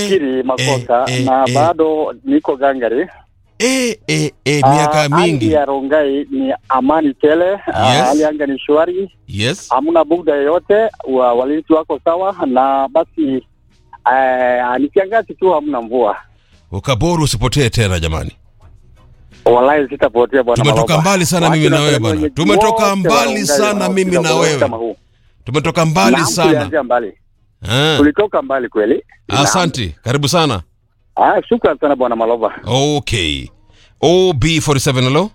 nimekiri makosa eh, na eh. bado niko gangari. e, e, e, Ah, miaka hali mingi ya Rongai ni amani tele. Ah, Yes. Hali anga ni shwari, yes hamna bugda yoyote, wa, walinzi wako sawa, na basi eh, ni kiangazi tu, hamna mvua. ukaboru usipotee tena jamani Wallahi sitapotea bwana. Tumetoka Maloba. mbali sana Wacha mimi na na wewe sehemu bwana. yenye Tumetoka wote mbali wa Rongai sana wanaosikiza mimi na kwa wewe. kama huu. tumetoka mbali Naam, sana tulianzia mbali, Ah, tulitoka mbali kweli. Naam. asanti karibu sana Ah, shukran sana bwana Maloba. okay ob47 halo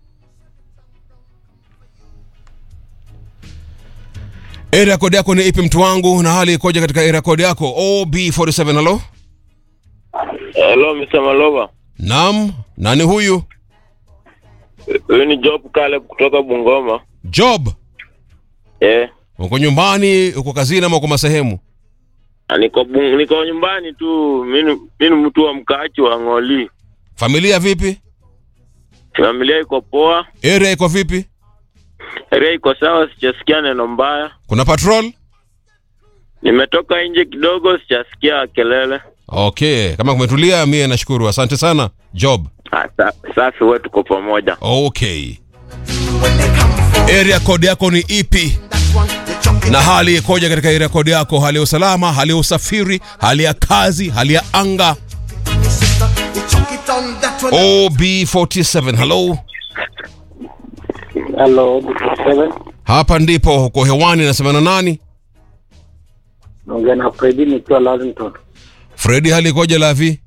area code yako ni ipi mtu wangu na hali ikoje katika area code yako ob47 halo Hello, Mr. Maloba. naam nani huyu Huyu ni Job Caleb kutoka Bungoma. job Eh, uko nyumbani uko kazini ama uko masehemu na niko bung, niko nyumbani tu. Mimi mimi ni mtu wa mkaachi wa Ng'oli. familia vipi Familia iko poa, area iko vipi area iko sawa, sijasikia neno mbaya. kuna patrol Nimetoka nje kidogo, sijasikia kelele. okay kama kumetulia mie nashukuru asante sana job Ah, sa, safi, wewe tuko pamoja. okay area code yako ni ipi na hali ikoje katika area code yako hali ya usalama hali ya usafiri hali ya kazi hali ya anga ob47 hello Hello, seven. hapa ndipo uko hewani nasema na nani Naongea na Fredi nikiwa Lavington. fredi hali ikoje lavi